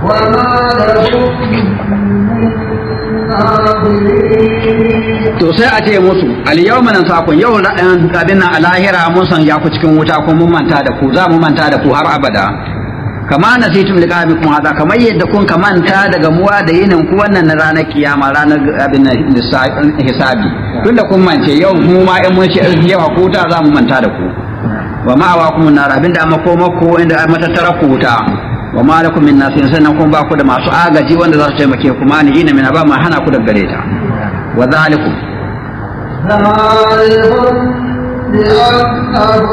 وما to sai a ce musu al-yawma nansakun yau abin nan a lahira mun san ya ku cikin wuta ko mun manta da ku za mu manta da ku har abada kama nasitum liqabikum hada kamar yadda kun ka manta daga muwa da yinin ku wannan na ranar kiyama ranar abin nan hisabi tunda kun mance yau mu ma in mun shi yawa ku wuta za mu manta da ku wa ma wa kuma nar abinda amma ko mako inda matattara ku wuta wa ma lakum min nasirin sannan kun ba ku da masu agaji wanda za su taimake ku ma ni ina min ba ma hana ku daga gare ta wa zalikum ذلكم بأنه